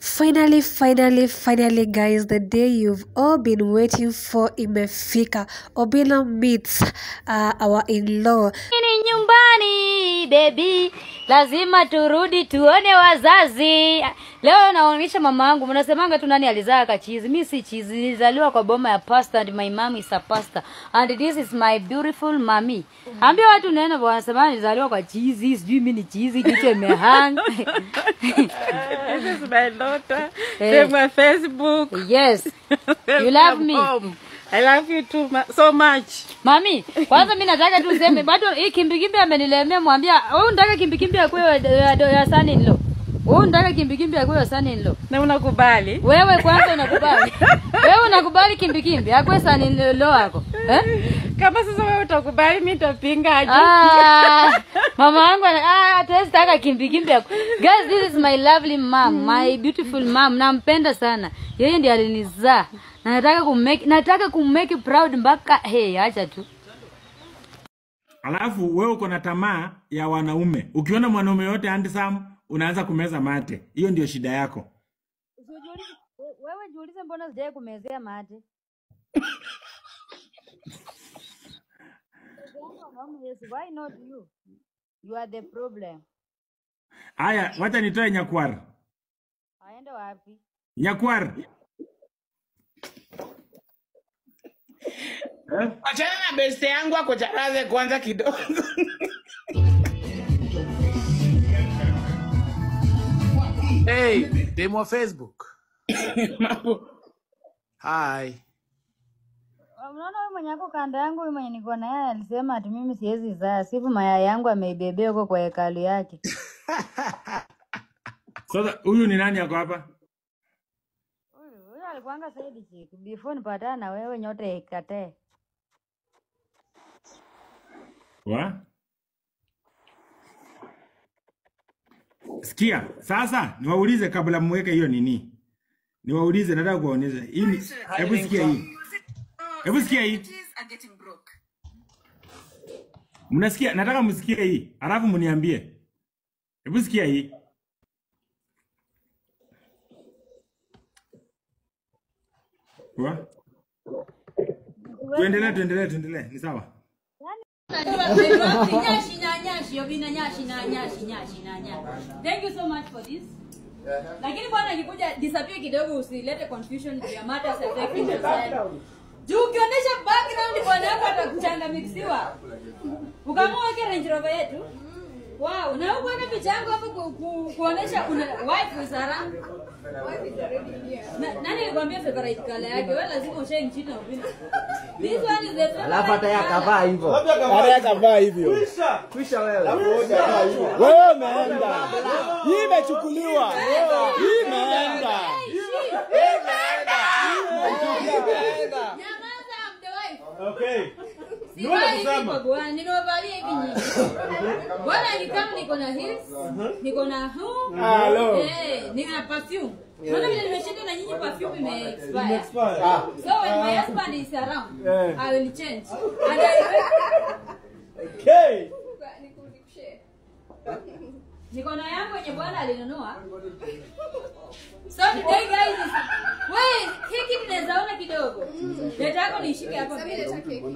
Finally, finally, finally, guys, the day you've all been waiting for imefika. Obila meets uh, our in-law. ni nyumbani bebi lazima turudi tuone wazazi leo naonyesha mama yangu mnasemanga tu nani alizaa kachizi mi si chizi nilizaliwa kwa boma ya pastor and my mom is a pastor and this is my beautiful mami ambia watu neno wanasema nilizaliwa kwa chizi sijui mi ni chizi kichwa imehang This is my daughter. Hey. Take my Facebook. yes you love me Home. I love you too mu- so much. mami kwanza mi nataka tu useme bado hii kimbikimbi amenilemea mwambia wewe unataka kimbikimbi akuwe ya, ya, ya son in law wewe unataka kimbikimbi akuwe ya son in law Na unakubali? wewe kwanza unakubali wewe unakubali kimbikimbi akwe son in law wako eh? Kama sasa wewe utakubali, mimi nitapinga aje? Ah, mama yangu ana- ah, hatuwezi taka kimbikimbi ako guys this is my lovely mom my beautiful mom nampenda sana yeye ndiye alinizaa na nataka kummake nataka kummake proud mpaka hey acha tu Alafu wewe uko na tamaa ya wanaume. Ukiona mwanaume yote handsome, unaanza kumeza mate. Hiyo ndio shida yako. wewe jiulize mbona sijai kumezea mate Yes, why not you? You are the problem. Aya, wacha nitoe nyakwar. Aende wapi? Nyakwar. Achana na beste yangu ako charaze kwanza kidogo. Hey, demo wa Facebook. Mambo. Hi. Unaona huyu mwenye ako kando yangu huyu mwenye niko na yeye alisema ati mimi siwezi zaa, sifu mayai yangu ameibebea huko kwa hekalu yake. Sasa huyu ni nani yako hapa? Huyu huyu alikuanga side chick before nipatana na wewe nyote ikatee. Wa? Sikia, sasa niwaulize kabla mweke hiyo nini. Niwaulize nataka kuwaonyesha. Hii ni hebu sikia hii. Hebu sikia hii. Mnasikia? Nataka msikie hii. Alafu mniambie. Hebu sikia hii. Wa? Tuendelee, tuendelee, tuendelee. Ni sawa? nyashi na nyashi obina nyashi na nyashi nyashi na nyashi thank you so much for this lakini bwana akikuja disappear kidogo usilete confusion juu ya matters affecting society juu ukionyesha background bwana yako atakuchangamkiwa ukamua weke range rover yetu wow na huku weka picha yangu hapo ku, ku, kuonesha una wife is around Na- nani alikwambia favorite color yake wewe lazima ushae nchini na ubina this one is the favorite Alafu hata yeye color. akavaa hivyo. Hata akavaa hivyo. Kwisha wewe. Wewe umeenda. Hii imechukuliwa. Hii imeenda. Nyamaza, I'm the wife. Okay. Sivai hivi kwa bwana, nimevalia hivi nyingi. Bwana ni kama niko na heels, niko na huu. Hello. Eh, nina perfume. Unaona vile nimeshinda na nyinyi perfume ime expire. Expire. So when my husband is around, Eh. I will change. And I Okay. niko na yangu yenye bwana alinunua. So today guys, is wewe hiki tunaweza ona kidogo. Leta yako nishike hapa mbele.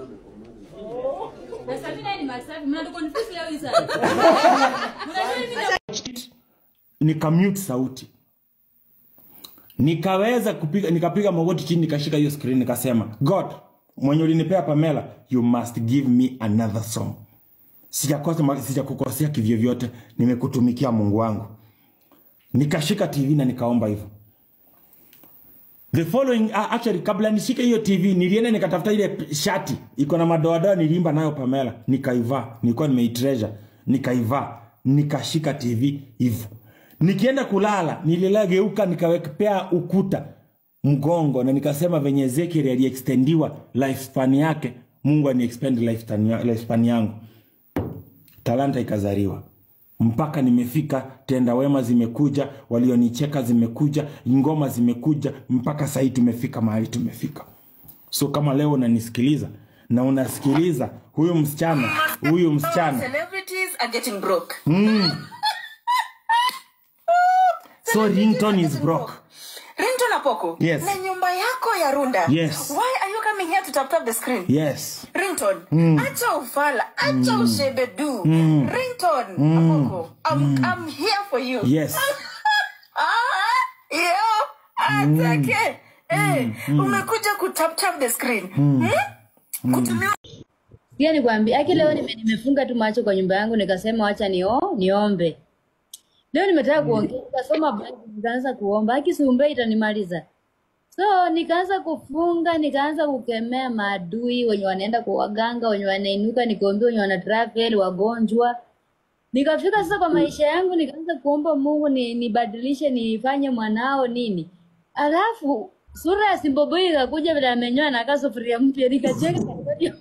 Na Sabina ni masafi. Mnatuconfuse leo hii sana. Mnajua hivi ndio nikamute sauti nikaweza kupiga nikapiga magoti chini nikashika hiyo screen nikasema god mwenye ulinipea pamela you must give me another song sijakosa sijakukosea kivyovyote nimekutumikia mungu wangu nikashika tv na nikaomba hivyo the following uh, actually kabla nishike hiyo tv nilienda nikatafuta ile shati iko na madoadoa niliimba nayo pamela nikaivaa nilikuwa nimeitreasure nikaivaa nikashika tv hivyo nikienda kulala nililageuka nikawekepea ukuta mgongo na nikasema venye ezekiel aliextendiwa lifespan yake mungu aniexpend lifespan ya- lifespan yangu talanta ikazaliwa mpaka nimefika tenda wema zimekuja walionicheka zimekuja ngoma zimekuja mpaka sahii tumefika mahali tumefika so kama leo unanisikiliza na unasikiliza huyu msichana huyu msichana Celebrities are getting broke. so ringtone is broke Rinto na Poko. Yes. Na nyumba yako ya Runda. Yes. Why are you coming here to tap tap the screen? yes Rington. Mm. Acha ufala. Acha ushebedu. Mm. Rington. Mm. Apoko. I'm, I'm here for you. yes Ah, yo. Atake. Eh, mm. umekuja kutap tap the screen. Mm. Hmm? Kutumia pia nikwambia aki leo nime, nimefunga tu macho kwa nyumba yangu nikasema wacha nio, niombe leo nimetaka kuongea nikasoma Bible nikaanza kuomba aki siumbe itanimaliza so nikaanza kufunga nikaanza kukemea maadui wenye wanaenda kwa waganga wenye wanainuka nikaombea wenye wana travel wagonjwa nikafika sasa kwa maisha yangu nikaanza kuomba mungu ni, nibadilishe nifanye mwanao nini alafu sura ya simboboi ikakuja vile amenyoa nakaa sufuria mpya nikacheka katikati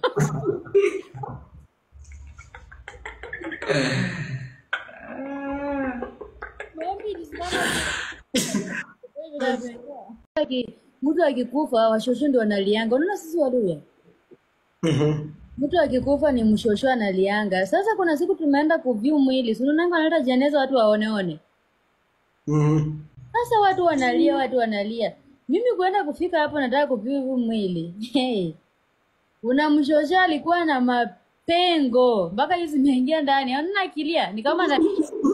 Maombi ilisimama Aki- mtu akikufa washosho ndio wanalianga unaona sisi waluya mtu akikufa ni mshosho analianga sasa kuna siku tumeenda kuvyu mwili sununanga analeta jeneza watu waoneone sasa watu wanalia watu wanalia mimi kuenda kufika hapo nataka kuvyu huu mwili hey. una mshosho alikuwa na mapengo mpaka hizi zimeingia ndani anuna akilia ni kama na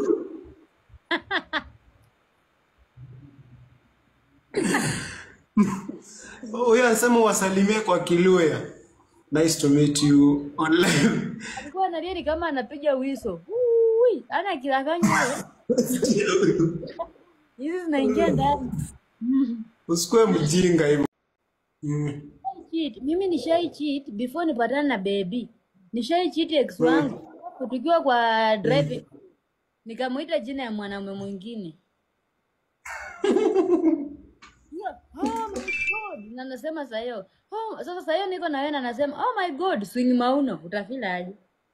huyo anasema wasalimie kwa kiluya nice to meet you online alikuwa analia ni kama anapiga wiso Ui, ana kilafanya hizi zinaingia ndani usikue mjinga hivyo Mm. cheat. mimi nishai cheat before nipatane na baby nishai cheat ex wangu tukiwa kwa driving nikamuita jina ya mwanaume mwingine Yeah, oh my God. na nasema sahiyo oh, sasa sahiyo niko na wewe na nasema oh my god swing mauno utafila aje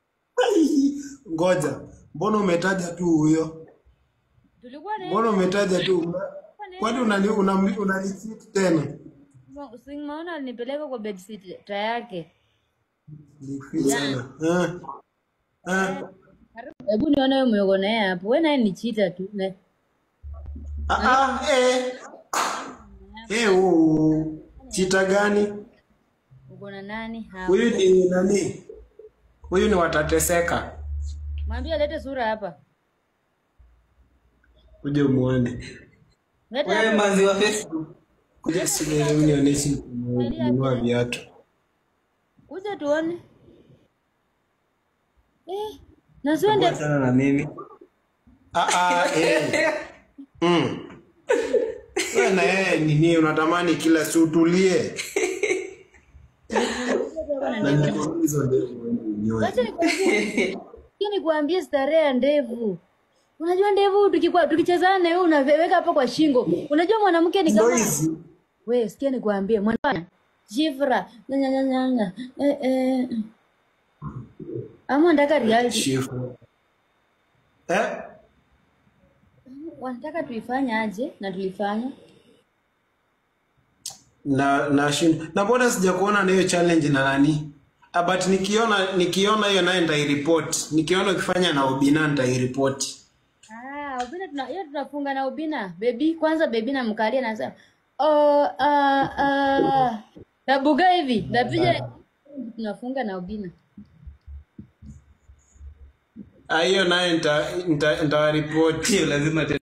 ngoja mbona umetaja tu huyo tulikuwa na mbona umetaja tu kwani unani- unamli- unanicheat tena swing mauno alinipeleka kwa bedsit yake Nifeel sana. Eh. Eh. hebu nione wewe umeuko naye hapo we naye ni chita tu Ne- Ah, ah, eh. Eh, oh. chita gani uko na nani hapo huyu ni nani huyu ni watateseka mwambie alete sura hapa kuja umwone leta hapa. wa facebook kuja sionionyeshe kununua viatu kuja tuone eh, na sio ndio sana na mimi ah, ah, eh. mm. Wewe na yeye nini unatamani kila si utulie na ndio hizo ndevu wewe unyoe. Wacha nikwambie. Sikia nikuambie starehe ya ndevu. Unajua ndevu tukikuwa tukichezana na wewe unaweka hapo kwa shingo. Unajua mwanamke ni Ndio kama hizi wewe sikia nikuambie mwana Jifra nyanya nyanya nyanya eh eh ama nataka reality shifu eh wanataka tuifanye aje na tulifanya na na shin na mbona sijakuona na hiyo challenge na nani Ah, but nikiona nikiona hiyo naye nitairipoti nikiona ukifanya na ubina nitairipoti Ah, ubina tuna hiyo tunafunga na ubina. Baby kwanza baby namkalia nasema, "Oh, ah ah tabuga hivi." Napiga tunafunga na ubina. Ah, hiyo naye nita- nita- nitawaripoti lazima